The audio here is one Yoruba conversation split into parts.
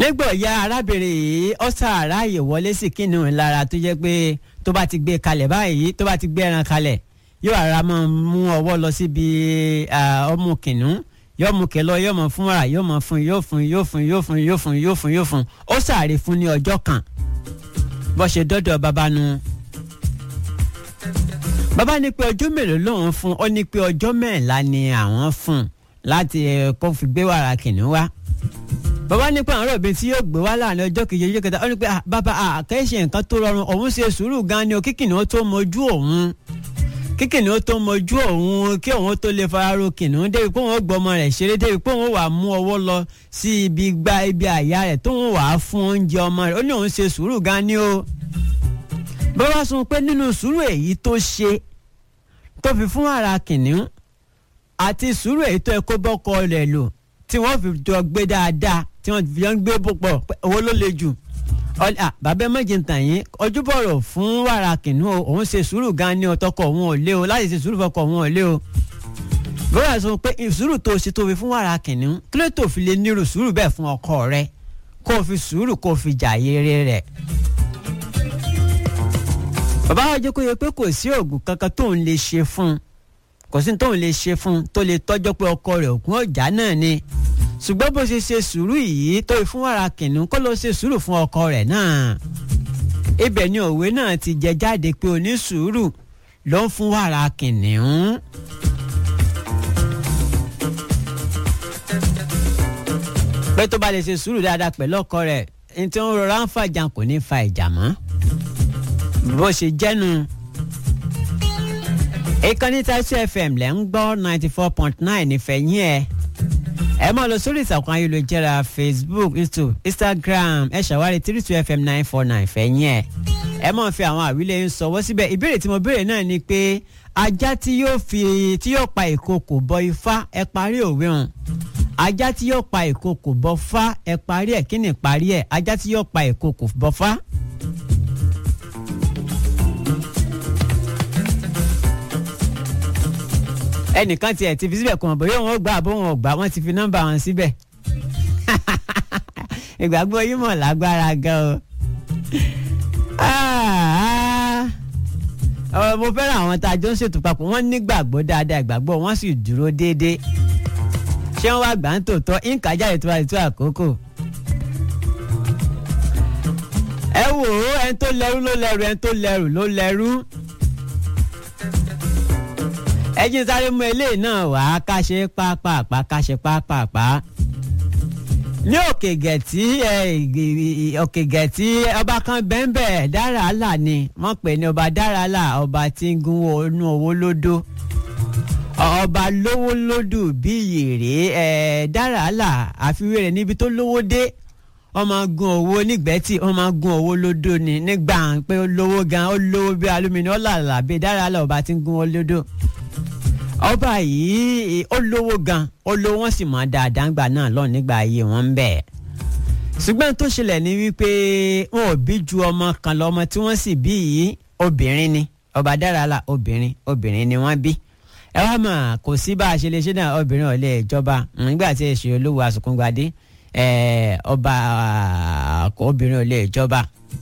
nígbà ya arábìnrin yìí ó sàráàyè wọlé sí kìnìún lára tó jẹ́ pé tó bá ti gbé kalẹ̀ báyìí tó bá ti gbé ẹran kalẹ̀ yóò ara máa mú ọwọ́ lọ síbi ọmú kìnìún yóò mú kẹ lọ yóò mọ fún wàrà yóò mọ fún yóò fún yóò fún yóò fún yóò fún yóò fún yóò fún ó sàárè fún ní ọjọ́ kan bó ṣe dọ́dọ̀ bàbá nu. bàbá ní pé ọjọ́ mélòó lòun fún ó ní pé ọjọ́ mẹ́ẹ̀lá ni àwọn fún láti kó fi gbé wàrà kìnìún wá. bàbá ní pé àwọn ọ̀rọ̀ bíi tí yóò gbé wá láàrin ọjọ́ kejì ọjọ́ kẹta ó ní pé bàbá àkẹ́ṣe nǹkan tó rọrùn òun ṣe sùúrù gan ni o kí kìnìún tó mojú òun kí kìnìún tó mojú òun kí òun tó lè fararo kìnìún débi pé òun gbọmọ rẹ̀ ṣeré débi pé òun wà mú ọwọ́ lọ sí ibi gba ibi àyà rẹ̀ tó òun wà á fún oúnjẹ ọmọ rẹ̀ ó ní òun ṣe sùúrù gan ni o. bàbá sọ pé nínú sùúrù èyí tó ṣe tó fi fún ara kìnìún àti sùúrù èyí tó ẹ kó bọ́kọ rẹ̀ lò tí wọ́n fi jọ gbé dáadáa tí wọ́n fi jọ ń gbé púpọ̀ owó ló le jù bàbá méjì ń tàn yín ojúbọ̀rọ̀ fún wàrà kìnnìún o òun ṣe sùúrù gan ni ọtọkọ òun ò lé o láti ṣe sùúrù fọkọ òun ò lé o. bóyá sọ pé sùúrù tó ṣe tó fi fún wàrà kìnnìún kí ló tó fi lè nírú sùúrù bẹ́ẹ̀ fún ọkọ rẹ kó o fi sùúrù kó o fi jà yere rẹ̀. bàbá wa jẹ́ kó yẹ pé kò sí oògùn kankan tóun lè ṣe fún un kò sí tóun lè ṣe fún un tó lè tọ́jọ́ pé ọkọ rẹ̀ ògùn ọ̀já náà ni ṣùgbọ́n bó ṣe ṣe sùúrù yìí tó fún wàrà kìnnìún kó ló ṣe sùúrù fún ọkọ rẹ̀ náà. ibẹ̀ ni òwe náà ti jẹ jáde pé onísùúrù ló ń fún wàrà kìnnìún. pé tó bá lè ṣe sùúrù dáadáa pẹ̀lú ọkọ rẹ̀ ní tí wọ́n rọra ń fàjà kò ní fa ìjà mọ́. bó ṣe jẹ́nu. ìkànnì Taisu FM lẹ́ ń gbọ́ ninety four point nine nífẹ̀ẹ́ yín ẹ̀ ẹ máa lọ sórí ìtàkùn ayélujára facebook youtube instagram ẹ ṣàwárí three two fm nine four nine fẹ̀yìn ẹ̀ ẹ máa fi àwọn àwílé ń sọwọ́ síbẹ̀ ìbéèrè tí mo béèrè náà ni pé ajá tí yóò fi tí yóò pa ìkokò bọ ifá ẹ parí òwe hàn ajá tí yóò pa ìkokò bọ fá ẹ parí ẹ kí ni parí ẹ ajá tí yóò pa ìkokò bọ fá. ẹnìkan tiẹ̀ ti fi síbẹ̀ kàn bóyá wọn gbà bó wọn gbà wọn ti fi nọ́mbà wọn síbẹ̀ ìgbàgbọ́ yìí mọ̀ lágbára gan o mo fẹ́ràn àwọn tá a jọ ń ṣètò papọ̀ wọ́n nígbàgbọ́ dáadáa ìgbàgbọ́ wọn sì dúró déédéé ṣé wọ́n wá gbà ń tòótọ́ ìǹkà jáde tó bá ti tó àkókò. ẹ wò ó ẹni tó lẹ́rú ló lẹ́rú ẹni tó lẹ́rù ló lẹ́rú ẹjí sáré mú eléyìí náà wá ká ṣe pápápá ká ṣe pápápá ní òkè gẹ̀tì òkè gẹ̀tì ọba kan bẹ́ńbẹ́ dáràlà ni wọ́n pè ní ọba dáràlà ọba tí ń gun inú owó lódó ọba lówó lódù bí yèrè dáràlà àfiwé rẹ̀ níbi tó lówó dé wọ́n máa gun owó nígbẹ́tì wọ́n máa gun owó lódó ni nígbà pé ó lówó gan ó lówó bí alumini ó làlà bí dáràlà ọba tí ń gun owó lódó ọba yìí ó lówó gan ó lówó wọn sì mọ dáadáa ńgbà náà lọ nígbà ayé wọn ń bẹ ṣùgbọ́n tó ṣẹlẹ̀ ní wípé wọn ò bí ju ọmọ kan lọ ọmọ tí wọ́n sì bí yìí obìnrin ni ọba dáràlà obìnrin obìnrin ni wọ́n bí ẹ wá mọ̀ kò sí bá a ṣe lè ṣe náà obìnrin ò lè jọba nígbà tí èsì olówó àsùnkúngbadé ọba obìnrin ò lè jọba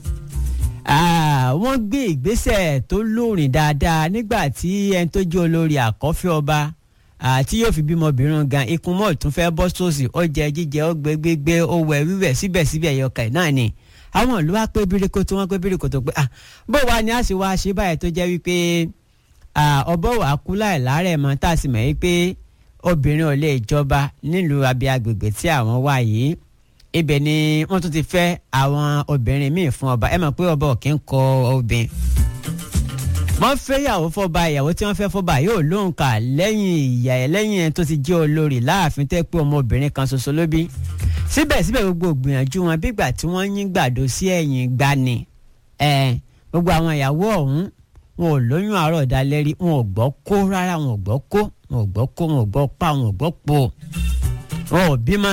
wọ́n gbé ìgbésẹ̀ tó lóòrìn dáadáa nígbà tí ẹni tó jẹ́ olórí àkọ́fẹ́ ọba tí yóò fi bímọ obìnrin gan ikùn mọ́ tún fẹ́ bọ́ sósì ó jẹ jíjẹ ó gbé gbégbé ó wẹ̀ wíwẹ̀ síbẹ̀síbẹ̀ yọkà náà ni àwọn ìlú wa pé bíríkó tí wọ́n pé bíríkó tó pé bó wa ni a sì wá ṣe báyìí tó jẹ́ wípé ọbọ̀ wà kú láì láàrẹ̀ mọ́ tá a sì mọ̀ wípé obìnrin ò lè jọba nílùú abẹ́ agbègbè tí àwọn wà yìí ibẹ̀ ni wọ́n tún ti fẹ́ àwọn obìnrin míì fún ọba ẹ mọ̀ pé ọba ò kí ń kọ obìnrin. wọ́n fẹ́ ìyàwó fọba ìyàwó tí wọ́n fẹ́ fọba yóò lóhùn kà lẹ́yìn ìyá ẹ̀ lẹ́yìn ẹ̀ tó ti jẹ́ olórí láàfin tẹ́ pé ọmọbìnrin kan ṣoṣo ló bí. síbẹ̀síbẹ̀ gbogbo gbìyànjú wọn bígbà tí wọ́n yín gbàdo sí ẹ̀yìn gbani. ẹ gbogbo àwọn ìyàwó ọ̀hún wọn ò lóyún àárọ̀ dalẹ́rí wọn ò gbọ́ kó rárá wọn ò gbọ́ kó wọn ò gbọ́ kó wọn ò gbọ́ pa wọn ò gbọ́ po wọn ò bímọ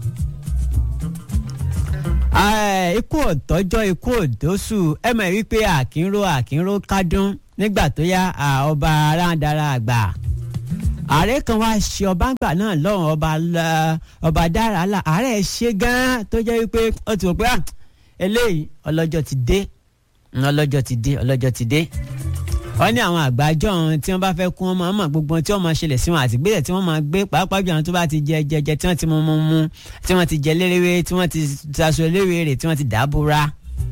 ikú ọ̀tọ́jọ́ ikú òdòṣù ẹ mọ̀ wípé àkínró àkínró kádùn nígbà tó yá ọba aráńdára àgbà ààrẹ kan wá ṣe ọba ńgbà náà lọ́rùn ọba ọba dára là ààrẹ ṣe gan-an tó jẹ́ wípé ó ti wò pé eléyìí ọlọ́jọ́ ti dé ọlọ́jọ́ ti dé ọlọ́jọ́ ti dé wọ́n ní àwọn àgbájọ tí wọ́n bá fẹ́ kún ọmọ ọmọ gbogbo tí wọ́n máa ṣẹlẹ̀ sí wọn àti gbélé tí wọ́n máa gbé pàápàá jù àwọn tó bá ti jẹ jẹjẹ tí wọ́n ti mú mú mú tí wọ́n ti jẹ lérewé tí wọ́n ti taṣọ lérewé tí wọ́n ti dàbúra.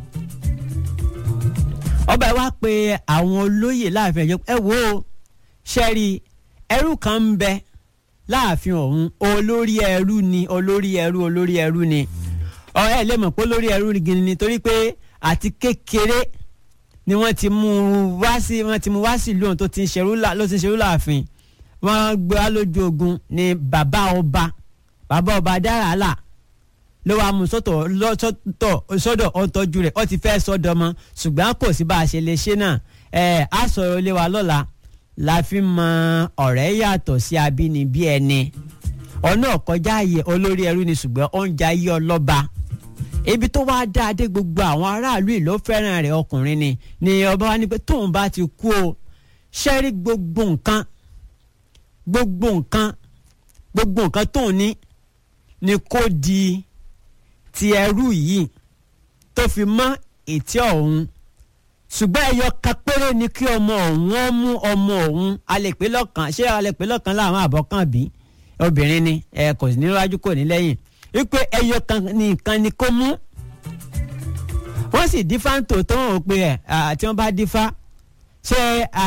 ọba wa pe àwọn olóyè láàfin ẹjọ́ ẹ wo ṣẹ́rí ẹrú kan ń bẹ láàfin ọ̀hún olórí ẹrú ni olórí ẹrú olórí ẹrú ni ọ̀rẹ́ ẹ̀ lè mọ̀ pé olórí ẹrú ni gini nítorí pé àti kékeré ni wọ́n ti mú wá sí wọ́n ti mú wá sí ìlú ohun tó ti ń ṣerú ló ti ń ṣerú láàfin wọ́n gbé wá lójú ogun ni bàbá ọba bàbá ọba dáràlà ló wàá mú sọ́tọ̀ lọ́sọ̀tọ̀ sọ́dọ̀ ọ̀tọ́jú rẹ̀ ó ti fẹ́ sọ́dọ̀ mọ́ ṣùgbọ́n kò sí bá a ṣe lè ṣe náà ẹ̀ á sọ̀rọ̀ lé wa lọ́la la fi mọ ọ̀rẹ́ yàtọ̀ sí abínibí ẹni ọ̀nà kọjá ààyè olórí ẹrú ni ṣùgbọ́n oúnjẹ ayé ọlọ́ba ibi tó wáá dáa dé gbogbo àwọn aráàlú ìlú fẹ́ràn rẹ̀ ọkùnrin ni ni ọba wa ní pé tóun bá ti kú o ṣẹ́rí gbogbo nǹkan gbogbo nǹkan gbogbo nǹkan tóun ní ni kó di ti ẹrú yìí tó fi mọ́ ètí ọ̀hún ṣùgbọ́n ẹyọ kan péré ni kí ọmọ ọ̀hún ó mú ọmọ ọ̀hún alẹ́pẹ́ lọ́kàn ṣé alẹ́pẹ́ lọ́kàn láwọn àbọ̀kàn bí obìnrin ni ẹ kò sí níwájú kò ní lẹ́yìn wípé ẹyọ kan nìkan ni kó mú wọ́n sì dífá ń tò tó hàn pé ẹ̀ tí wọ́n bá dífá ṣé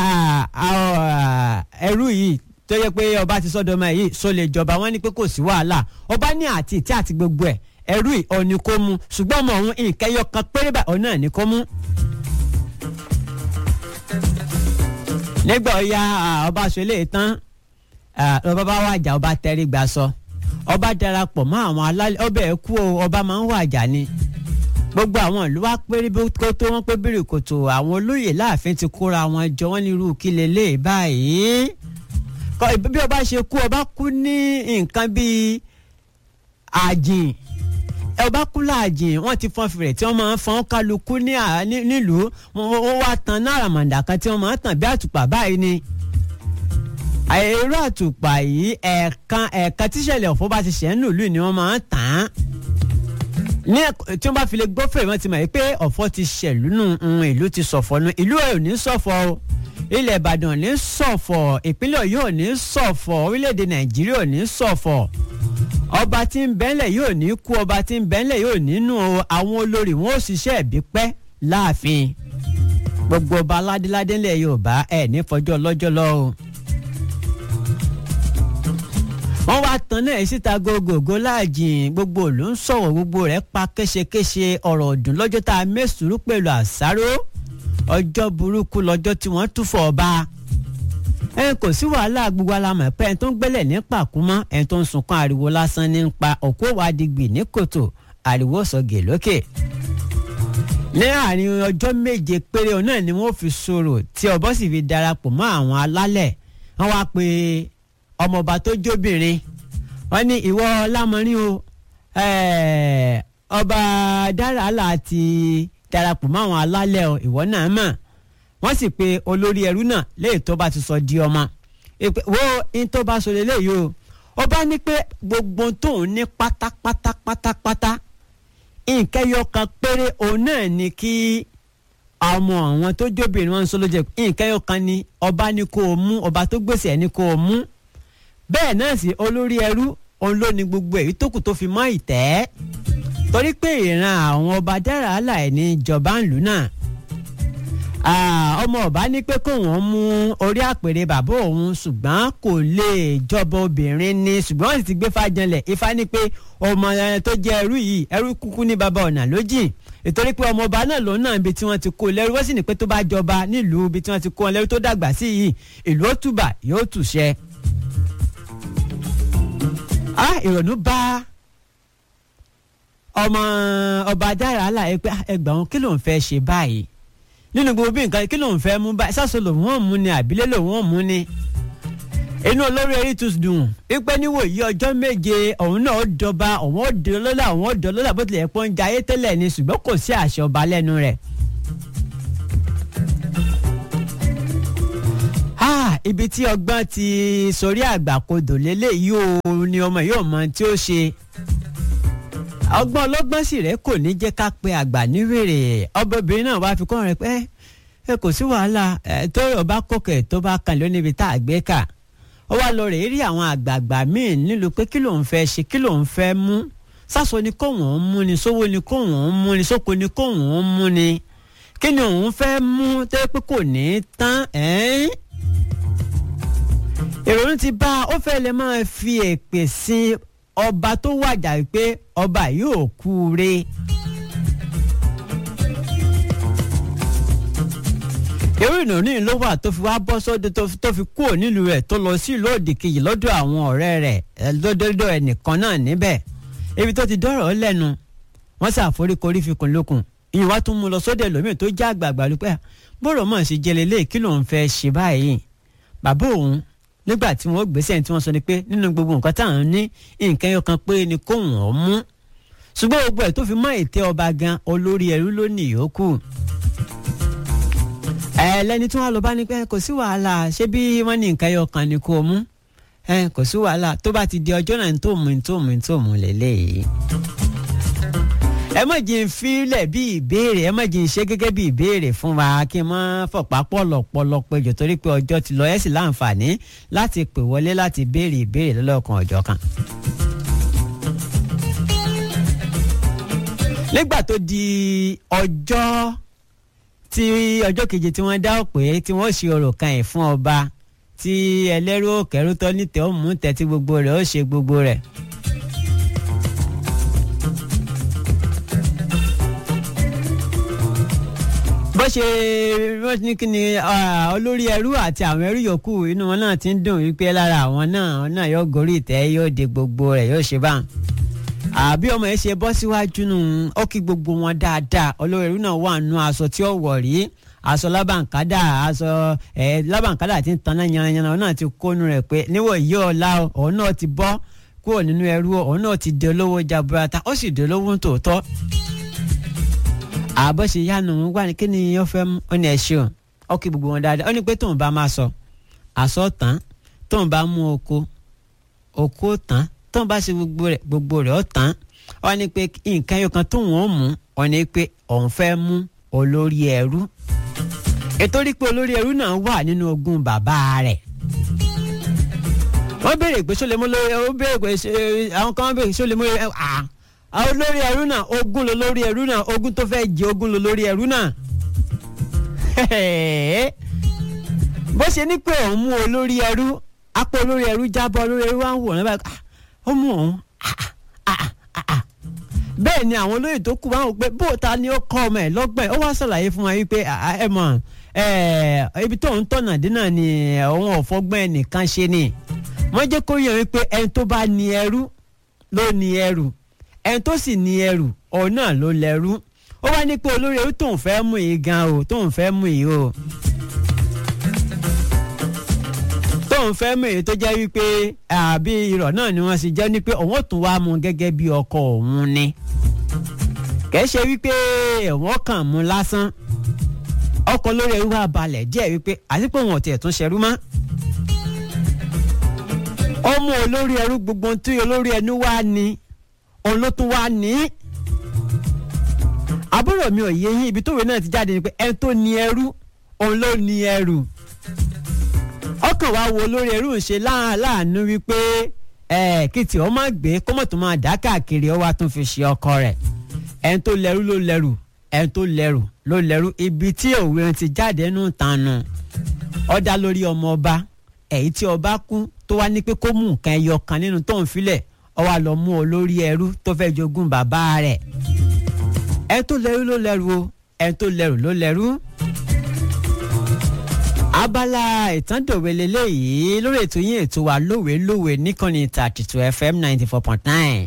ẹrú yìí tó yẹ pé ọba ti sọ́dọ̀ ọmọ yìí so lè jọba wọ́n ní pé kò sí wàhálà ọba ní àti ìtí àti gbogbo ẹ̀ ẹrú yìí ọ̀ ni kó mú ṣùgbọ́n ọmọ òun nǹkan ẹyọ kan péré bá ọ̀ náà ni kó mú. nígbà ọ̀ya ọba ṣọlẹ̀ tán ọba bá wàjà ọba tẹrí gbà sọ ọba darapọ̀ mọ́ àwọn alálẹ̀ ọbẹ̀ ẹ̀ kú o ọba máa ń wàjà ni gbogbo àwọn ìlú wa péré kó tó wọn pé bèrè kòtò àwọn olóyè láàfin ti kóra wọn jọ wọn ní irú kí lélẹ̀ báyìí bí ọba ṣe kú ọba kú ní nǹkan bíi àjìn ọba kú láàjìn wọn ti fọn fèrè tí wọn máa ń fọn kálukú nílùú wọn wá tan náírà màǹdà kan tí wọn máa ń tàn bí àtùpà báyìí ni èrò àtùpà yìí ẹ̀ẹ̀kan ẹ̀ẹ̀kan tíṣẹ̀lẹ̀ ọ̀fọ̀ bá ti ṣẹ̀ ń lùlù ni wọ́n máa ń tàn án ní tí wọ́n bá fi lè gbọ́ fèrè wọ́n ti mọ̀ pé ọ̀fọ̀ ti ṣẹ̀lú nù ìlú ti ṣọ̀fọ̀ nù ìlú ẹ̀ ò ní ṣọ̀fọ̀ o ilẹ̀ ìbàdàn ò ní ṣọ̀fọ̀ ìpínlẹ̀ ọ̀yọ́ ò ní ṣọ̀fọ̀ orílẹ̀-èdè nàìjíríà ò ní ṣọ̀fọ̀ ọba tí ń bẹ́ńlẹ̀ yóò ní kú ọba tí ń bẹ́ńlẹ̀ yóò nínú àwọn olórí wọn ò ṣiṣẹ́ ẹ̀bí pẹ́ láàfin gbogbo ọba aládéládé ńlẹ̀ yorùbá ẹ̀ ní fọjọ́ lọ́jọ́ lọ́wọ́ wọ́n wá tan náà síta gògògó láàjìn gbogbo òlù ń sọ̀rọ̀ gbogbo rẹ̀ pa kéṣekéṣe ọ̀rọ̀ ọ̀dùn lọ́jọ́ tá a mẹ́sùrú pẹ̀lú àṣàrò ọjọ́ burúkú lọ́jọ́ tí wọ́n túfọ̀ ọba ẹ kò sí wàhálà gbogbo alamọ̀ pé ẹni tó ń gbẹ́lẹ̀ ní pàkúmọ́ ẹni tó ń sunkún ariwo lásán ní pa òkú wàdìgbì ní kòtò ariwo sọ̀gè lókè ní àárín ọjọ́ méje péré náà ni wọ́n fi sọ̀rọ̀ tí ọbọ sì fi darapọ̀ mọ́ àwọn alálẹ̀ wọ́n wá pé ọmọọba tó jóbìnrin wọ́n ní ìwọ lámọrin o ọba dáràlà ti darapọ̀ mọ́ àwọn alálẹ̀ o ìwọ náà mọ̀ wọ́n sì pe olórí ẹrú náà léyìí tó bá ti sọ di ọmọ wo in tó bá sọ lélẹ́yìí o ọba ní pé gbogbo tóun ní pátápátá pátápátá nǹkan ẹyọ kan péré òun náà ni kí ọmọ àwọn tó jóbìnrin wọn ń sọ ló jẹ nǹkan ẹyọ kan ni ọba ní kó o mú ọba tó gbèsè ẹ ní kó o mú bẹ́ẹ̀ náà sì olórí ẹrú òun ló ní gbogbo èyí tó kù tó fi mọ́ ìtẹ́ torí pé ìran àwọn ọba dára àlàyé ní ìjọba ìlú náà ọmọ ọba ní pé kó wọn mú orí àpèrè bàbá òun ṣùgbọ́n kò lè jọba obìnrin ni ṣùgbọ́n wọ́n sì ti gbé fàjànlẹ̀ ifá ní pé ọmọ tó jẹ́ ẹrú yìí ẹrú kúkú ní bàbá ọ̀nà lójì ìtorí pé ọmọ ọba náà lòun náà ibi tí wọ́n ti kó lẹ́rú wọ́n sì ní pé tó bá jọba nílùú ibi tí wọ́n ti kó wọn lẹ́rú tó dàgbà sí yìí ìlú ó tùbà yóò tùṣẹ́. ìrònú bá ọmọ ọba dára àlàyé pé ẹgbàá wọn kí ló ń fẹ́ ṣe báyìí nínú gbogbo bí nǹkan kí ló ń fẹ́ mú báyìí sáso lòun ò mú ni àbílẹ̀ lòun ò mú ni. inú olórí eré tún dùn wípé níwò yí ọjọ́ méje òun náà ó dọba òun ó dọ lọ́la òun ó dọ lọ́la bó tilẹ̀ pọ́n jayé tẹ́lẹ̀ ni ṣùgbọ́n kò sí àṣẹ ọba lẹ́nu rẹ̀. ibi tí ọgbọ́n ti sórí àgbàkodò lélẹ́yìí o ni ọmọ yóò mọ tí ó ṣe ọgbọ́n ọlọ́gbọ́n sì rẹ̀ kò ní jẹ́ ká pe àgbà níwèrè ọbẹ̀bìnrin náà wàá fi kọ́ rẹ̀ pé ẹ kò sí wàhálà ẹ tó rọ̀ bá kókè tó bá kan ló níbi tá a gbé kà ó wá lọ rèé rí àwọn àgbààgbà míì nílùú pé kí lòun fẹ́ ṣe kí lòun fẹ́ mú sáso ni kóun ń mú ni sówó ni kóun ń mú ni sóko ni kóun ń mú ni kí ni òun fẹ́ mú tẹ́ pé kò ní tán ẹ́ẹ́n ìrònú ti bá ó fẹ́ lè máa fi èpè sí ọba tó wàjà pé ọba yóò kú re. irú ìnáwó ló wà tó fi wá bọ́ sóde tó fi kúrò nílùú rẹ̀ tó lọ sí ìlú òdì kejì lọ́dọ̀ àwọn ọ̀rẹ́ rẹ̀ lọ́dọ̀ ẹnìkan náà níbẹ̀ ibi tó ti dọ́rọ̀ lẹ́nu wọ́n ṣàforíkorí fikùn lókun ìyẹn wá tún mú lọ sóde lómìn tó já àgbààgbà ló pẹ́ bọ́rọ̀ mọ̀ sí jẹlẹ́lẹ́ kí lòun fẹ́ ṣe báyìí bàbá òun nígbà tí wọ́n gbèsè tí wọ́n sọ ni pé nínú gbogbo nǹkan táwọn ní nǹkan ẹyọ kan pé ni kóun ọ̀ mú ṣùgbọ́n gbogbo ẹ̀ tó fi mọ́ ète ọba gan olórí ẹrú ló ní ìyókù ẹ lẹni tí wọn lọ bá ní pé kò sí wàhálà ṣé bí wọn ní nǹkan ẹyọ kan ni kò mú ẹ kò sí wàhálà tó bá ti di ọjọ́ náà tó mú tó mú tó mú lélẹ́yìí ẹ má jí n fílẹ̀ bí ìbéèrè ẹ má jí n ṣe gẹ́gẹ́ bí ìbéèrè fún wa kí n má fọ̀pá pọ̀lọ̀pọ̀lọ̀ péjọ torí pé ọjọ́ ti lọ ẹ sì láǹfààní láti pè wọlé láti béèrè ìbéèrè lọ́lọ́kan ọjọ́ kan. nígbà tó di ọjọ́ tí ọjọ́ keje tí wọ́n dá pé tí wọ́n ṣe ọ̀rọ̀ kan ẹ̀ fún ọba tí ẹlẹ́rú òkèrú tọ́ nítẹ̀ ó mú tẹ̀ tí gbogbo rẹ̀ ó ṣe gbogbo rẹ̀. bó ṣe wọ́n ní kí ni olórí ẹrú àti àwọn ẹrú yòókù inú wọn náà ti ń dùn wípé lára àwọn náà náà yóò gorí ìtẹ́ yóò de gbogbo rẹ̀ yóò ṣe báwọn. àbí ọmọ yẹn ṣe bọ́ síwájú nù ó kí gbogbo wọn dáadáa olórí ẹrú náà wà nù aṣọ tí ó wọ̀ rí aṣọ lábàǹkádà aṣọ ẹ lábàǹkádà ti ń taná yanranyanra òun náà ti kónú rẹ̀ pé níwọ̀ yìí ọ̀la òun náà ti bọ́ kúrò nínú ẹrú òun náà ti di olówó jaburata ó sì di olówó tòótọ́ àbọ̀ ṣe yánu ń wá ní kí ni ó fẹ́ mú ó ní ẹ ṣeun ó kí gbogbo wọn dáadáa ó ní pé tóun bá máa sọ àsọ tán tóun bá mú oko oko tán tóun bá ṣe gbogbo rẹ̀ gbogbo rẹ̀ ó tán ó ní pé nǹkan yóò kan tóun ó mú ó ní pé òun fẹ́ mú olórí ẹrú ètò rí pé olórí ẹrú náà wà nínú ogún bàbá rẹ̀ wọ́n béèrè pé sólè mú lórí ó béèrè pé àwọn kan béèrè sólè mú lórí ẹ̀ ah àwọn olórí ẹrú náà ogún ló lórí ẹrú náà ogún tó fẹ́ jẹ ogún ló lórí ẹrú náà. bó ṣe ní pé òun mú olórí ẹrú apò olórí ẹrú jábọ́ olórí ẹrú wá ń wò ní báyìí ó mú òun bẹ́ẹ̀ ni àwọn olóyè tó kù wá wò pé bóòtá ni ó kọ́ ọmọ ẹ̀ lọ́gbọ̀n ó wá ṣàlàyé fún wa wípé ẹ mọ̀ ibi tó ń tọ̀nà dín náà ni òun ò fọgbọ́n ẹnìkan ṣe ni wọ́n jẹ́ kó yẹ wípé ẹni tó bá ní ẹrú ló ní ẹrù ẹni tó sì ní ẹrù òun náà ló lẹ́rú ó wá ní pé olórí ẹrú tóun fẹ́ mú yìí gan o tóun fẹ́ mú yìí o tóun fẹ́ mú èyí tó jẹ́ wípé àbí irọ́ náà ni wọ́n sì jẹ́ ní pé òun ò tún wá mú gẹ́gẹ́ bí ọkọ òun ni kìí ṣe wípé wọ́n kàn mú lásán ọkọ lórí ẹrú wa balẹ̀ díẹ̀ wípé àti pé òun ò tiẹ̀ tún ṣerú mọ́ ọmọ olórí ẹrú gbogbo tí olórí ẹnu wá ní òun ló tún wá ní. àbúrò mi ò yé yín ibi tówe náà ti jáde ni pé ẹni tó ní ẹrú òun ló ní ẹrù. ọkàn wa wo olórí ẹrú ń ṣe láàánú wípé ẹ kìtì ọ máa gbé kọ́mọ̀ tó máa dá káàkiri ọ wá tún fi ṣe ọkọ rẹ̀ ẹni tó lẹ́rú ló lẹ́rù ẹni tó lẹ́rù ló lẹ́rù ibi tí òwe ti jáde nù tànù ó dá lórí ọmọ ọba èyí tí ọba kú tó wá ní pé kó mú nǹkan ẹyọ kan nínú tóun filẹ̀ ó wá lọ mú olórí ẹrú tó fẹ́ jogún bàbá rẹ̀ ẹni tó lẹ́rú ló lẹ́rù o ẹni tó lẹ́rù ló lẹ́rù. abala ìtàndòwe lélẹ́yìí lórí ètò yín ètò wa lówe lówe níkànnì thirty two fm ninety four point nine.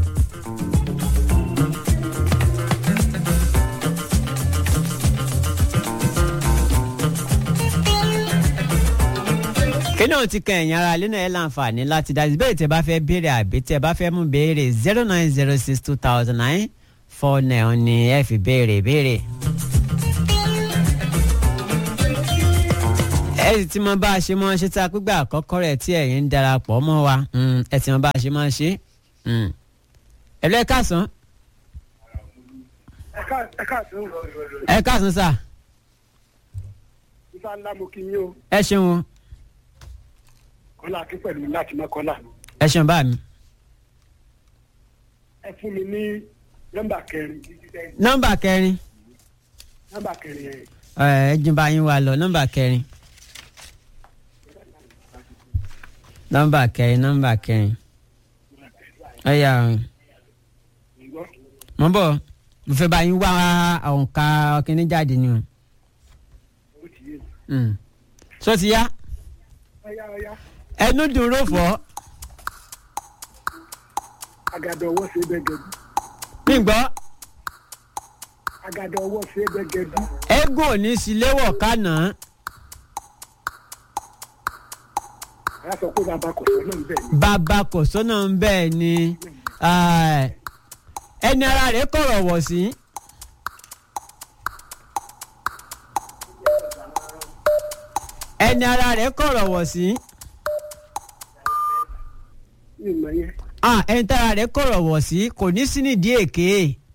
kí náà ti kan ẹ̀yìn ara ilé náà ẹ̀ láǹfààní láti dá ìbéèrè tẹ́ bá fẹ́ béèrè àbí tẹ́ bá fẹ́ mú béèrè zero nine zero six two thousand nine four nine ni ẹ fi béèrè béèrè. ẹ sì ti mọ bá a ṣe máa ṣe tá a pígbà àkọ́kọ́ rẹ̀ tí ẹ̀yin ń darapọ̀ mọ́ wa Mm, ẹ ti mọ bá a ṣe máa ṣe. Mm. ẹ̀lọ́ ẹ káàsán ẹ ká ẹ ká sọ ẹ káàsán sà ifá ńlá mo kí yín o ẹ ṣeun o. kọ́lá akí pẹ̀lú láti mọ́kọ́lá ẹ ṣeun bá mi. ẹ fún mi ní nọ́mbà kẹrin nọ́mbà kẹrin nọ́mbà kẹrin ẹ̀ ẹ ẹ jìn bá yín wá lọ nọ́mbà kẹrin nọ́mbà kẹrin nọ́mbà kẹrin ọyà ǹgbọ́ mo ń bọ̀ mo fẹ́ bá yín wá òǹkà ọkìnrin jáde ni o ó ti yé Mm. sọ ti yá ọyá ọyá ẹnu dùn ró fọ́ àgàdọ̀ ọwọ́ ṣe bẹ́gẹ̀dú mi gbọ́ àgàdọ̀ ọwọ́ ṣe bẹ́gẹ̀dú eégún ò ní síléwọ̀ kánà àyà sọ pé bàbá kò sọ náà bẹ́ẹ̀ ni bàbá kò sọ́nà ń bẹ́ẹ̀ ni ah, ẹni ara rẹ̀ kọ̀rọ̀ wọ̀ sí. ẹni ara rẹ̀ kọ̀rọ̀ wọ̀ sí. ní ìmọ̀ yẹn Ah, ẹni tára rẹ̀ kọ̀rọ̀ wọ̀ sí kò ní sí nídìí èké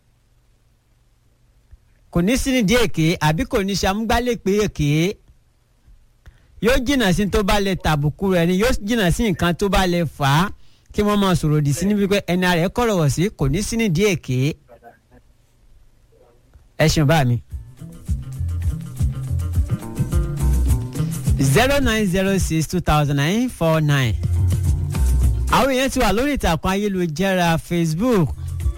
kò ní sí nídìí èké àbí kò ní ṣàmúgbálẹ́pẹ́ èké yóò jìnnà sí tó bá lè tàbùkù rẹ̀ ni yóò jìnnà sí nǹkan tó bá lè fà á kí wọ́n máa sọ̀rọ̀ òdì sí níbi pé ẹni ara rẹ̀ kọ̀rọ̀ wọ̀ sí kò ní sí nídìí èké ẹ ṣeun bá mi. zero nine zero six two thousand nine four nine àwọn èèyàn ti wà lórí ìtàkùn ayélujára facebook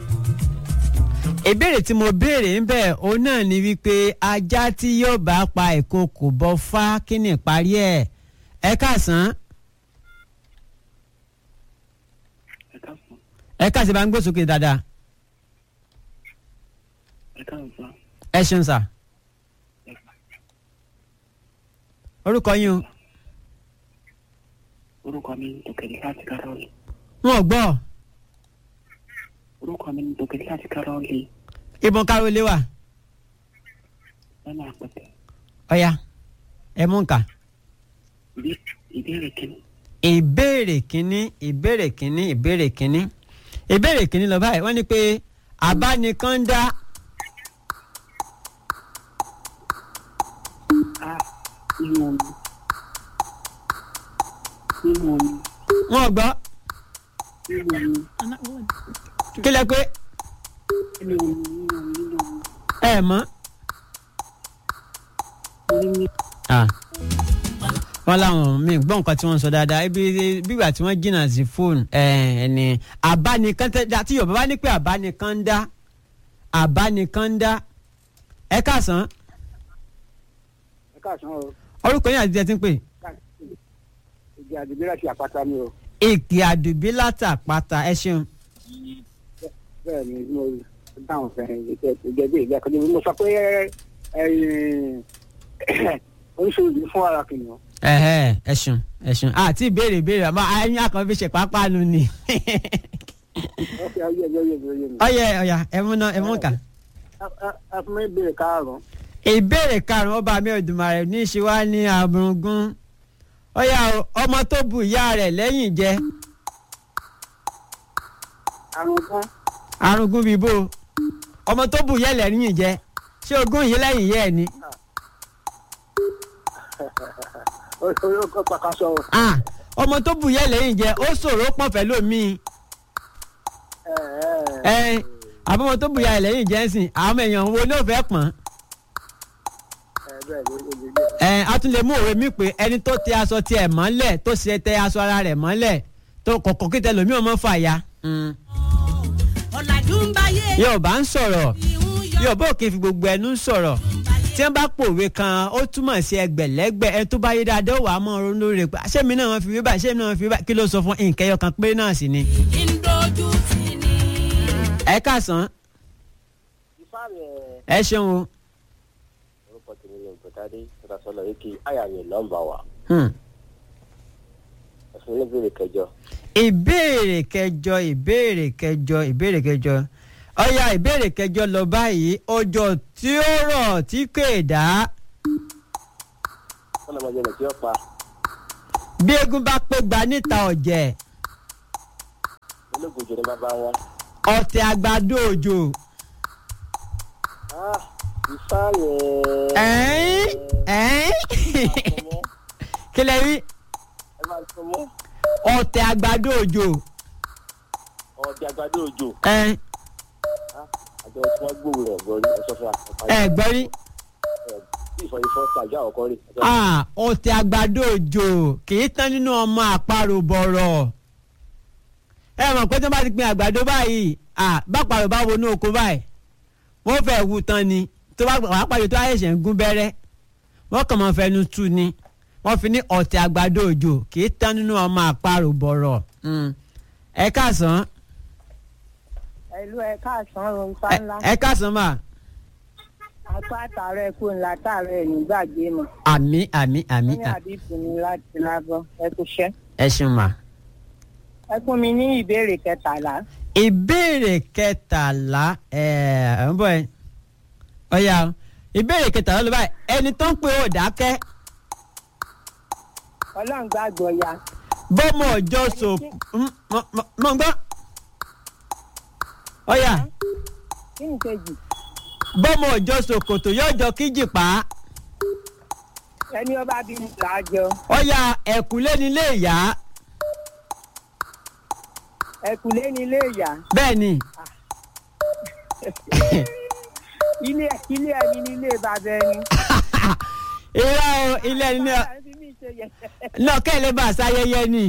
ìbéèrè tí mo béèrè ń bẹ̀ òun náà ni wípé ajá tí yóò bá pa ìkokò bọ́ fá kí ni ìparí ẹ̀ ẹ káàsán ẹ káàsán ẹ káàsán bá ń gbósókè dáadáa ẹ káàsán ẹ ṣeun sà orúkọ yín o orúkọ mi ní tòkèlè láti kárọ́ọ̀lì wọn ò gbọ́ orúkọ mi ní tòkèlè láti kárọ́ọ̀lì ìbọn kárólé wà lọ́nà àpẹtẹ ọ̀ya ẹ mú nǹkan. ìbéèrè kìíní ìbéèrè kínní ìbéèrè kínní ìbéèrè kínní ìbéèrè kínní lọ báyìí wọ́n ní pé àbánikàndá a nínú omi nínú omi wọn gbọ́ nínú omi kí lẹ pé nínú omi nínú omi nínú omi ẹ mọ̀ nínú Ah. wọ́n láwọn mi gbọ́ nǹkan tí wọ́n sọ dáadáa ibi bígbà tí wọ́n jìnnà sí fóònù ẹni àbánikàndá tí yorùbá bá ní pé àbánikàndá àbánikàndá ẹ káàsán ẹ káàsán o orúkọ yín àti ẹ ti ń pè ìdí àdìgbé láti àpáta mi o èkì àdùbí látàpáta ẹ ṣeun bẹ́ẹ̀ ni mo dáhùn fẹ́ràn ìjẹ́ bí ìgbà kan mo sọ pé oríṣiríṣi fún ara kìnìún. ẹhẹ ẹ ṣeun ẹ ṣeun àti ìbéèrè ìbéèrè àmọ́ ẹyin akàn fi ṣe pápánu ni wọ́n fi ayé ẹjọ́ yé mi yé mi. ọyẹ ọyà ẹ mú náà ẹ mú kà. ẹ fún mi ìbéèrè karùn-ún. ìbéèrè karùnún ọba mi Òdùmarè ní í ṣe wá ní àbùrùngún ọyà o, ọmọ tó bu ìyá rẹ̀ lẹ́yìn jẹ àrùn kan arúgún bíi bó ọmọ tó bu ìyá rẹ̀ lẹ́yìn jẹ ṣé ogún yìí lẹ́yìn yẹ ẹ ni. ó kọ́ pàkàṣọ. Ah, ọmọ tó bu ìyá rẹ̀ lẹ́yìn jẹ ó ṣòro pọ̀ fẹ́ lómi ẹ àbọ̀mọ tó bu ìyá rẹ̀ lẹ́yìn jẹ ń sìn àwọn èèyàn wo ló fẹ́ pọ̀n. ẹ a tún lè mú òwe mi pé ẹni tó tẹ aṣọ tiẹ̀ mọ́lẹ̀ tó ṣe tẹ aṣọ ara rẹ̀ mọ́lẹ̀ tó kọ̀kọ́ kí tẹ lómi ọmọ fàya. ọ̀làjú ń báyé Yorùbá ń sọ̀rọ̀ ìhun yọ Yorùbá ò kì í fi gbogbo ẹnu sọ̀rọ̀ tí wọ́n bá pòwe kan ó túmọ̀ sí ẹgbẹ̀lẹ́gbẹ̀ ẹni tó bá yé dáadáa ó wà á mọ̀ ọ́n lórí rẹ̀ pé ṣé mi náà wọ́n fi wí báyìí ṣé mi náà wọ́n fi wí báyìí kí ló sọ fún nkẹyọ kan pé náà sì ni. kí ń dojú tì ní. ẹ káàsán ifá rẹ̀ ẹ ṣeun o. orúkọ tèmi ní ògbótadé tọ́tasọ́lọ̀ yìí kí àyà mi nọ́mbà wà Hmm. ẹ̀sùn níbèrè kẹjọ ìbéèrè kẹjọ ìbéèrè kẹjọ ìbéèrè kẹjọ ọyà ìbéèrè kẹjọ lọ báyìí ọjọ́ tí ó rọ̀ tí kò dá ọlọ́mọdé rẹ̀ tí ó pa bí eégún bá pé gba níta ọ̀jẹ̀ olóògùn ní bàbá wọn. ọ̀tẹ̀ àgbàdo òjò Ah, ifá yẹn. ẹ̀ẹ́n ẹ̀ẹ́n kí lẹ rí ẹ máa sọ mọ́ ọ̀tẹ̀ àgbàdo òjò ọ̀dẹ àgbàdo òjò. ẹ̀ẹ́n Ah, àjọ tí wọ́n gbòòrò rẹ̀ gbọ́ rí ẹ̀sọ́ fún wa. ẹ̀ gbọ́ rí bí ìfọ̀ ìfọ̀ ṣàjọ àkọ́kọ́ rí. Ah, ọ̀tẹ̀ àgbàdo òjò kì í tán nínú ọmọ àparò bọ̀rọ̀ ẹ mọ̀ pé tí wọ́n bá ti gbin àgbàdo báyìí ah, báparò bá wọnú oko báyìí wọ́n fẹ́ wù tán ni tó bá wàá pàdé tó àyẹ̀ṣẹ̀ ń gún bẹ́rẹ́ wọ́n kàn máa fẹnu tú ni wọ́n fi ní ọ̀tẹ̀ àgbàdo òjò kì í tán nínú ọmọ àparò bọ̀rọ̀ Mm. ẹ káàsán ẹlú ẹ káàsán ohun tá ẹ- ńlá ẹ káàsán mà apá àtàrà ẹkú ńlá tààrà ẹ nígbàgbé mọ àmì àmì àmì ní àdìpọ̀ ní láti lábọ ẹ kú ṣẹ́. ẹ ṣeun mà. ẹ fún mi ní ìbéèrè kẹtàlá ìbéèrè kẹtàlá ẹ ẹ ń bọ ẹ ọyà o ìbéèrè kẹtàlá ló báyìí ẹni tó ń pè ó dákẹ́ ọlọ́run gbàgbọ́ ya bọ́mọ ọjọ́ so m- mọ mọ- mọ gbọ́ ọyà kí ni kejì bọ́mọ ọjọ́ so kòtò yọjọ kíjì pa á ẹni ọba bí mi là á jọ ọyà ẹ̀kúlé nílé ìyá ẹkùlé ní ilé ìyá bẹ́ẹ̀ ni ilé ilé ẹni ní ilé bàbá ẹni. irọ́ o ilé ẹni náà Bàbá ẹni fi mí ṣe yẹ̀yẹ́. náà kẹ́lẹ́ bá a sáyẹyẹ ni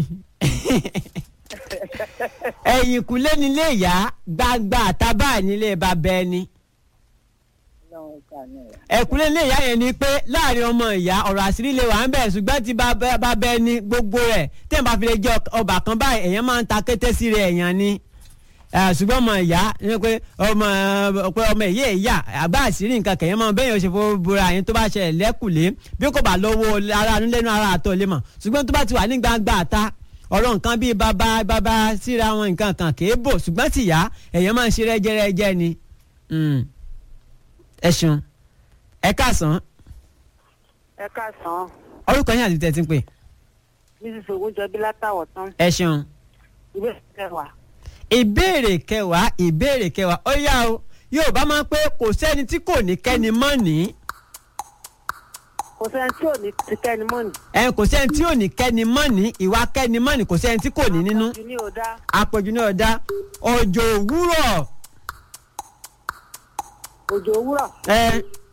ẹ̀yìnkùlé nílé ìyá gbangba àtàbà nílé bàbá ẹni. Ọlọ́run ṣàánú wa. ẹ̀kúnlé ilé ìyá yẹn ni pé láàrin ọmọ ìyá ọ̀rọ̀ àṣírí lè wà ń bẹ̀ ṣùgbọ́n tí bàbá bàbá ẹni gbogbo rẹ̀ tí ẹ̀ bá fi lè jẹ́ ọba kan báyìí èèyàn máa ń ta kété sí rẹ̀ èèyàn ni Eh, ṣùgbọ́n ọmọ ìyá ni pé ọmọ pé ọmọ ìyá ìyá àgbà àṣírí nǹkan kẹ̀yẹ́ máa bẹ́yìn oṣù fún búra yẹn tó bá ṣẹlẹ̀ lẹ́kùlé bí kò bá lọ́wọ́ ara nílẹ́nu ara àtọ̀ lè mọ̀ ṣùgbọ́n tó bá ti wà ní gbangba àta ọ̀rọ̀ nǹkan bíi bàbá bàbá síra wọn nǹkan kan kì í bò ṣùgbọ́n tìyá èèyàn máa ń ṣe rẹ́jẹ́rẹ́jẹ́ ni Mm. ẹ ṣeun ẹ káàsán ẹ káàsán orúkọ yín àti tẹ̀ tí ń pè mrs ogunjọbí látàwọ̀ tán ẹ ṣeun. ìwé kẹwàá ìbéèrè kẹwàá ìbéèrè kẹwàá ó yá o yorùbá máa ń pé kò sẹ́ni tí kò ní kẹ́ni mọ́ ní kò sẹ́ni tí ò ní ti kẹ́ni mọ́nì. ẹ kò sẹ́ni tí ò ní kẹ́ni mọ́ ní ìwà kẹ́ni mọ́ ní kò sẹ́ni tí kò ní nínú àpọ̀jù ní ọ̀dá àpọ̀jù náà dá òjò òwúrọ̀ òjò òwúrọ̀ ẹ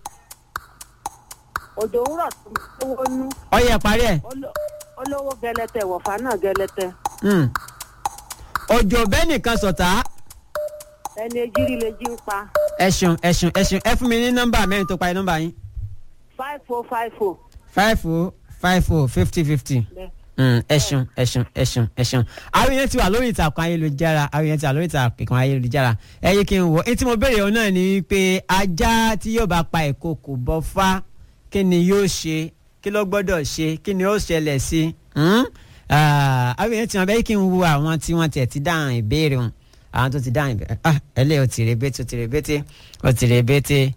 òjò òwúrọ̀ tó lówó nú ọyẹ parí ẹ olo- olówó gẹlẹtẹ wọ̀fà náà gẹlẹtẹ Mm. òjò bẹ́ẹ̀ nìkan sọ̀tá ẹni ejírí lè jí ń pa ẹ ṣeun ẹ ṣeun ẹ ṣeun ẹ fún mi ní nọ́mbà mẹ́rin tó parí nọ́mbà yín five four five four. five o five o fifty fifty. Mm, ẹ ṣeun ẹ ṣeun ẹ ṣeun ẹ ṣeun àwọn èèyàn ti wà lórí ìtàkùn ayélujára àwọn èèyàn ti wà lórí ìtàkùn ayélujára ẹ yé kí n wò etí mo béèrè òun náà ni pé ajá tí yóò bá pa ìkokò bọ́ fá kí ni yóò ṣe kí ló gbọ́dọ̀ ṣe kí ni ó ṣẹlẹ̀ sí Hmm? Ah, àwọn èèyàn ti wọn bẹ́ẹ̀ kí n wo àwọn tí wọ́n tiẹ̀ ti dáhùn ìbéèrè wọn àwọn tó ti dáhùn ìbéèrè ah ẹlẹ́ o ti rebete o ti rebete o ti rebete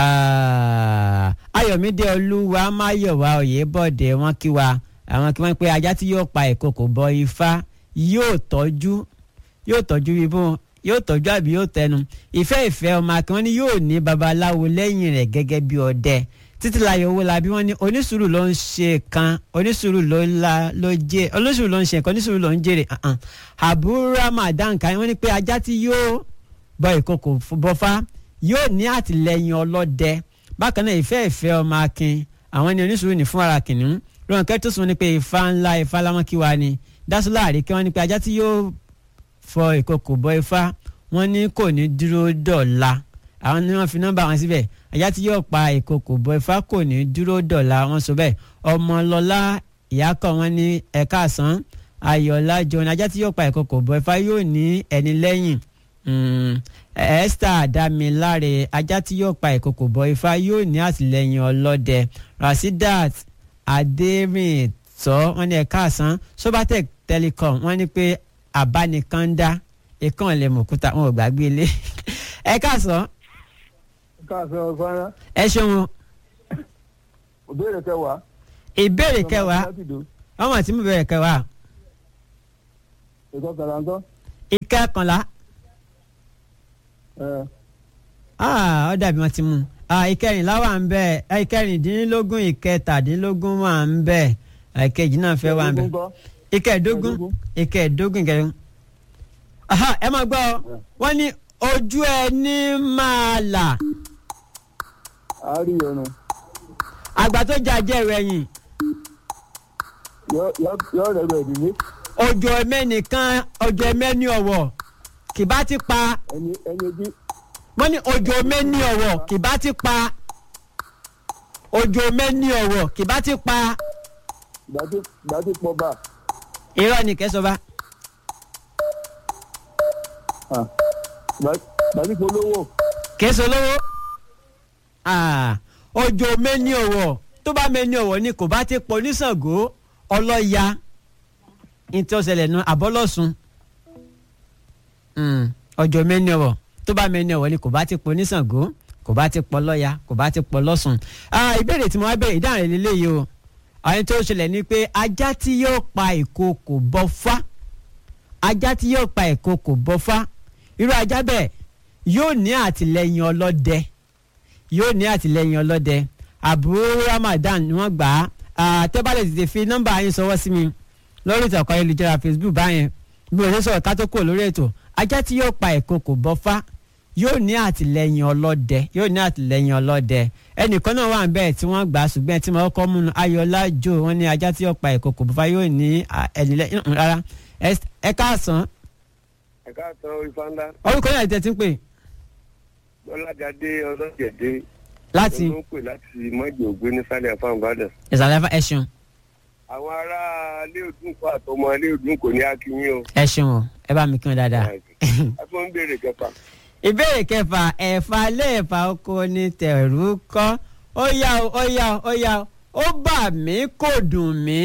Ah, ayọ̀mídé olúwa máyọ̀wá oyèbọ̀dé wọn kí wa àwọn kí wọ́n pé ajá tí yóò pa ìkokò bọ ifá yóò tọ́jú yóò tọ́jú ibò yóò tọ́jú àbí yóò tẹnu ìfẹ́ ìfẹ́ ọmọ akínwọ́n ní yóò ní babaláwo lẹ́yìn rẹ̀ gẹ́gẹ́ bí ọdẹ títílayọ̀ owó la bí wọ́n ní onísùúrù ló ń ṣe kan onísùúrù ló la ló jẹ onísùúrù ló ń ṣe nǹkan onísùúrù ló ń jèrè uh-uh. àbúrò ramadan kan wọ́n ní pé ajá tí yóò bọ ìkokò bọfá yóò ní àtìlẹ́yìn ọlọ́dẹ bákan náà ìfẹ́ ìfẹ́ ọmọ akin àwọn ní onísùúrù ní fún ara kìnìún rọ̀nkẹ́ tó sùn ní pé ifá ńlá ifá lámọ́kíwa ni dásúlá àríkẹ́ wọ́n ní pé ajá tí yóò fọ ìkokò bọ ifá wọ́n ní kò ní dúró dọ̀la àwọn ni wọ́n fi nọ́mbà wọn síbẹ̀ ajá tí yóò pa ìkokò bọ ifá kò ní dúró dọ̀la wọ́n sọ bẹ́ẹ̀ ọmọlọ́lá ìyákọ̀ wọn ní ẹ̀ka àsán ayọ̀lá jọ̀ọ́ni ajá tí yóò pa ìkokò bọ ifá yóò ní ẹni lẹ́yìn Mm, esther damiláre ajá tí yóò pa ìkokò bọ ifá yóò ní àtìlẹ́yìn ọlọ́dẹ rasidat adérìntọ́ wọ́n ní ẹ̀ka àsán sobatec telecom wọ́n ní pé àbánikàndá ikán lè mọ̀ òkúta wọn ò gbàgbé ilé ẹ̀ka àsán káàsán ọ̀sán ẹ ṣeun o. ìbéèrè kẹwàá ìbéèrè kẹwàá ọmọ tí mo bẹ̀rẹ̀ kẹwàá ẹ̀kọ́ kàràǹtọ́. ìkẹkànlá ẹ̀ ah, ó dàbí wọn ti mú un. Ah, ìkẹrìnlá wà ń bẹ eh, ìkẹrìndínlógún ìkẹtàdínlógún wà ń bẹ ìkejì náà fẹ́ wà ń bẹ ẹ̀dógún kọ́. ìkẹẹ̀dógún Ìkẹẹ̀dógún. ìkẹẹ̀dógún ìkẹẹ̀dógún. Aha, ẹ máa gbọ́ ọ wọ́n ní ojú ẹni máa là àárí ọ̀run àgbà tó jà jẹ́ ẹ̀yìn yọ yọ rẹ̀ rẹ̀ ìdílé ojú ẹmẹ́nìkan ojú ẹmẹ́ni ọ̀wọ̀ kì bá ti pa ẹni ẹni ojú wọ́n ní ojú ẹmẹ́ni ọ̀wọ̀ kì bá ti pa ojú ẹmẹ́ni ọ̀wọ̀ kì bá ti pa gbàtí gbàtí pọ̀ bá irọ́ ni kẹsọ̀ba gbàtí polówó kẹsọ̀ lówó ojú ẹmẹ́ni ọ̀wọ̀ tó bá mẹ́ni ọ̀wọ̀ ni kò bá ti pọ̀ nísàngó ọlọ́ya ní tí ó ṣẹlẹ̀ nu àbọ́lọ́sùn ọjọ́ mẹ́ni ọ̀wọ̀ tó bá mẹ́ni ọ̀wọ̀ ni kò bá ti pọ̀ nísàngó kò bá ti pọ̀ lọ́ya kò bá ti pọ̀ lọ́sùn. Ah, ìbéèrè tí mo wá bẹ̀rẹ̀ ìdáhùn rẹ̀ lélẹ́yìí o àwọn tó ṣẹlẹ̀ ni pé ajá tí yóò pa ìkookò bọ́fá ajá tí yóò pa ìkookò bọ́fá irú ajá bẹ́ẹ̀ yóò ní àtìlẹ́yìn ọlọ́dẹ yóò ní àtìlẹ́yìn ọlọ́dẹ àbúrò Ramadan ni wọ́n gbà á tẹ́bálẹ̀ tètè fi nọ́mbà yín sọwọ́ sí mi lórí ìtàkùn ayélujára Facebook báyẹn bí o ṣe sọ̀rọ̀ ká tó kúrò lórí ètò ajá tí yóò pa ìkookò bọ́fá yóò ní àtìlẹ́yìn ọlọ́dẹ yóò ní àtìlẹ́yìn ọlọ́dẹ ẹnìkan náà wà bẹ́ẹ̀ tí wọ́n gbà á ṣùgbọ́n tí wọ́n kọ́ múnu ayọ̀lá jò wọ́n ní ajá tí yóò pa ìkookò bọ́fá yóò ní ẹnìlẹ́yìn rárá ẹ káàsán ẹ̀ka àtọ̀ ìfanda orúkọ yẹn tẹ̀ tí ń pè lọ́lágadé ọlọ́jẹ̀dẹ́ láti ló ń pè láti mọ́jì ògbé ní sálẹ̀ fún ìbàdàn. ìsàlẹ̀ ẹ ṣeun àwọn ará ilé òdùn kọ àtọmọ ilé òdùn kò ní akínyìn o. ẹ ṣeun o ẹ bá mi kí wọn dáadáa. a tún ń béèrè kẹfà. ìbéèrè kẹfà ẹ̀fà lẹ́ẹ̀fà oko ni tẹ̀rù kọ́ ó yá o ó yá o ó yá o ó bà mí kò dùn mí.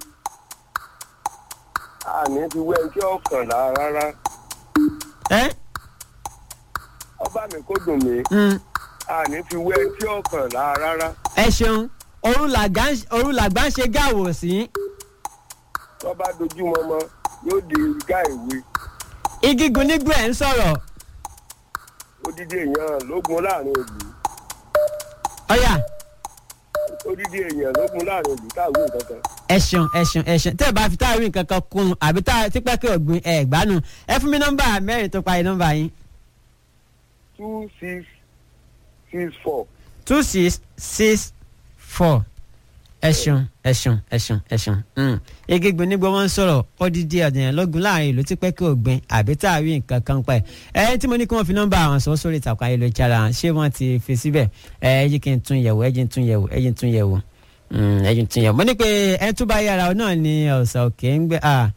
àní ti wẹ́ ẹni tí ó kàn lára rárá ẹ ọba mi kò dùn mí mm, àní fi wẹ́ ẹni tí ó kàn lára rárá ẹ ṣeun òru làgbà ń- òru làgbà ń ṣe gáàwò sí. tó bá dojú mọmọ yóò di gá ìwé igigun nígbà ẹ̀ ń sọ̀rọ̀ odidi èèyàn lógun láàrin ìlú ọ̀yà odidi èèyàn lógun láàrin ìlú táwọn nǹkan ẹ ṣeun ẹ ṣeun ẹ ṣeun tẹ́ ẹ bá fi táwọn nǹkan kan kún un àbí tá tí pẹ́kẹ́ ògbìn ẹ̀ gbánu ẹ fún mi nọ́mbà mẹ́rin tó parí nọ́mbà yín two six six four two six six four ẹ ṣeun ẹ ṣeun ẹ ṣeun ẹ ṣeun mm. igigun nígbà wọn ń sọ̀rọ̀ odidi ọ̀dẹ̀yàn lọ́gùn láàrin ìlú tí pẹ́kẹ́ ògbìn àbí tá a rí nǹkan kan pẹ́ ẹ tí mo ní kí wọ́n fi nọ́mbà àwọn sọ sórí ìtàkùn ayélujára ṣé wọ́n ti fi síbẹ̀ ẹ ẹ yí kí n tún yẹ̀wò ẹ jí n tún yẹ̀wò ẹ jí n tún yẹ̀wò Mm, ẹ jí n tún yẹ̀wò mo ní pé ẹ tún bá yára ọ náà ni ọ̀sà òkè ń gbé ah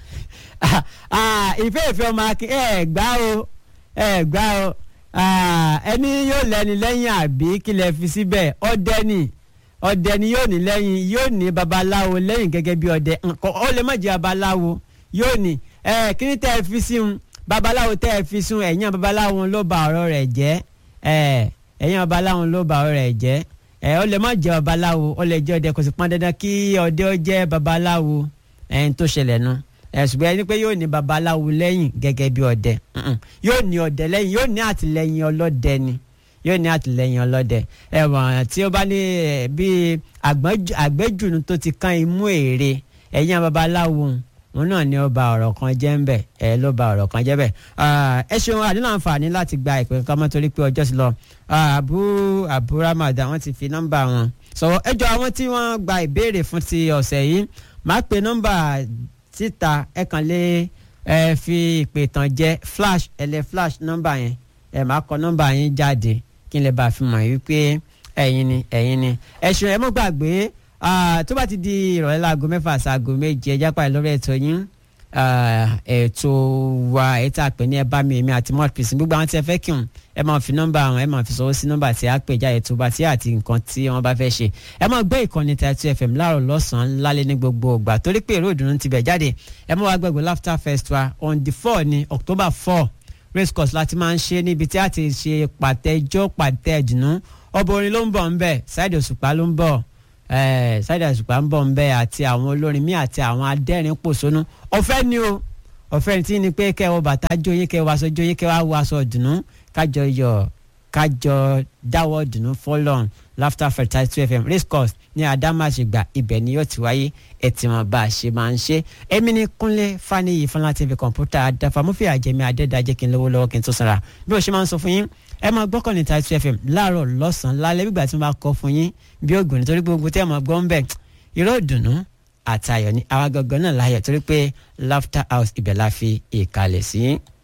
ah ìfẹ́ ìfẹ́ ọmọ akin ẹ gbá o ẹ gbá o ah, ẹni yóò lẹ́ni lẹ́yìn àbí kí lẹ fi síbẹ̀ ọdẹ ni ọdẹ ni yóò ní lẹ́yìn yóò ní babaláwo lẹ́yìn gẹ́gẹ́ bí ọdẹ nǹkan ó lè má jẹ́ babaláwo yóò ní ẹ kí ni tẹ́ ẹ fi sí un babaláwo tẹ́ ẹ fi sún ẹ̀yìn babaláwo ló ba ọ̀rọ̀ rẹ̀ jẹ́ ẹ ẹ̀yìn babaláwo ló ba ọ̀rọ̀ rẹ̀ jẹ́ ẹ ó lè má jẹ́ babaláwo ó lè jẹ́ ọdẹ kò sì pọn dandan kí ọdẹ ó jẹ́ babaláwo ẹ̀yìn tó ṣẹlẹ̀ nu ẹ ṣùgbọ́n ẹni pé yóò ní babaláwo lẹ́yìn gẹ́gẹ́ bí ọdẹ Mm-mm. yóò ní ọdẹ lẹ́yìn yóò ní àtìlẹ́yìn ọlọ́dẹ ni yóò ní àtìlẹ́yìn ọlọ́dẹ ẹ̀wọ̀n tí ó bá ní ẹ̀, bíi àgbọ́njù- àgbẹ́jùnú tó ti kan imú èrè ẹ̀yìn babaláwo òun náà ni ó ba ọ̀rọ̀ kan jẹ́ ń bẹ̀ ẹ̀ ló ba ọ̀rọ̀ kan jẹ́ bẹ̀ Ah, ẹ ṣeun àdínà àǹfààní láti gba ìpè kankan mọ́ torí pé ọjọ́ ti lọ Ah, abu abu ramadan wọ́n ti fi nọ́mbà wọn sọ̀rọ̀ ẹjọ́ àwọn tí wọ́n gba ìbéèrè fún ti ọ̀sẹ̀ yìí máa pe nọ́mbà síta ẹ kàn lè ẹ fi ìpè tàn jẹ flash ẹ lẹ flash nọ́mbà yẹn ẹ máa kọ nọ́mbà yẹn jáde kí n lè bá a fi mọ̀ wípé ẹ̀yin ni ẹ̀yin ni ẹ ṣeun ẹ mọ́ gbàgbé ah, tó bá ti di ìrọ̀lẹ́ láago mẹ́fà sáago méje ẹjá pàdé lórí ètò yín ah, ètò wa ètò àpè ní ẹ bá mi èmi àti mouthpiece gbogbo àwọn tí ẹ fẹ́ kí n ẹ máa fi nọ́mbà àwọn ẹ máa fi sọwọ́ sí nọ́mbà tí a pè jáde tó bá tí àti nǹkan tí wọ́n bá fẹ́ ṣe ẹ máa gbé ìkànnì Taitu FM láàárọ̀ lọ́sàn-án lálẹ́ ní gbogbo ìgbà torí pé èrò ìdùnnú ti bẹ̀ jáde ẹ máa wá gbẹ̀gbẹ̀ laughter festival on the four ní October four race course láti máa ń ṣe níbi tí a ti ṣe pàtẹ́jọ́ pàtẹ́ ìdùnnú ọba orin ló ń bọ̀ ńbẹ̀ Saheed Òṣùpá ló ń bọ̀ ẹ̀ Saheed Òṣùpá ń bọ̀ ń bẹ́ àti àwọn olórin míì àti àwọn adẹ́rìn pòṣónú ọ̀fẹ́ ni o ọ̀fẹ́ tí ni pé kẹ́ ẹ wọ bàtà jó yín kẹ́ ẹ wọ aṣọ jó yín kẹ́ ẹ wá wọ aṣọ dùnú kájọ yọ̀ kájọ dáwọ́ dùnú fọlọ́n laughter fertile two fm race course ní adámàṣègbà ibẹ̀ ni yóò ti wáyé ẹ ti mọ̀ bá a ṣe máa ń ṣe èmi ní kúnlé faniyi fúnlá tv kọ̀ǹpútà àdáfà mọ́fì àjẹmí adẹ́dàjẹ́ kí n lówó lọ́wọ́ kí n tó sanra bí o ṣe máa ń sọ fún yín ẹ máa gbọ́kàn ní tàìtù fm láàárọ̀ lọ́sàn-án lálẹ́ bí ìgbà tí wọ́n bá kọ́ fún yín bí ògùn nítorí pé gbogbo tí ẹ máa gbọ́ ń bẹ̀ irọ́ ìdùnnú àtayọ̀ ní àwa gangan náà láyọ̀ torí pé laughter house ibẹ̀ la fi ìkàlẹ̀ sí.